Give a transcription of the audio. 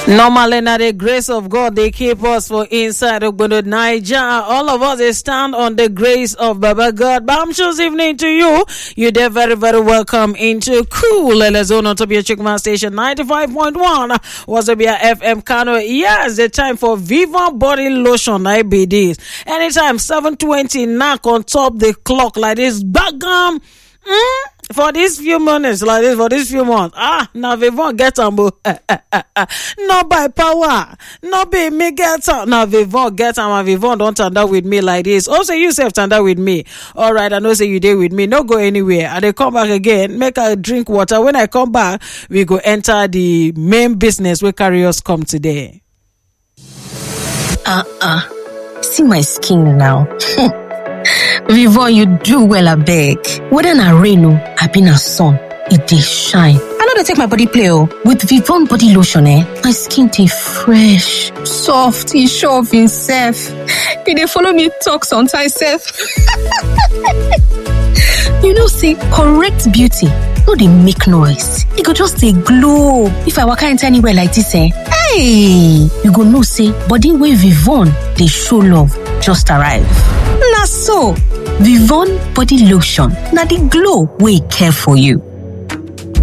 Normally, now the grace of God, they keep us for inside Ogbodo Niger. All of us, they stand on the grace of Baba God. Bamshus evening to you. You're there very, very welcome into Cool Elezone on top of your Chickman Station 95.1. Was it be a FM Kano? Yes, the time for Viva Body Lotion. I be this. Anytime 720 knock on top the clock like this. Bagam. Mm, for these few minutes like this, for these few months, ah, now we won't get them, not by power, not by me get them. Now we won't get them, and we won't don't stand up with me like this. Also, you self stand up with me. All right, I know say you did with me. No go anywhere. And they come back again, make a drink water. When I come back, we go enter the main business where carry us come today. Uh uh. See my skin now. Vivon, you do well, I beg. Whether na rain or I been a sun, it dey shine. I know they take my body play oh. With Vivon body lotion, eh, my skin dey fresh, soft, e sure of himself. E dey follow me talk sometimes sef. you know say correct beauty no dey make noise, e go just dey glow. If I waka enter anywhere like this eh, hey, you go know say body wey Vivon dey show love just arrive. Na so, Vivon body lotion na the glow wey care for you.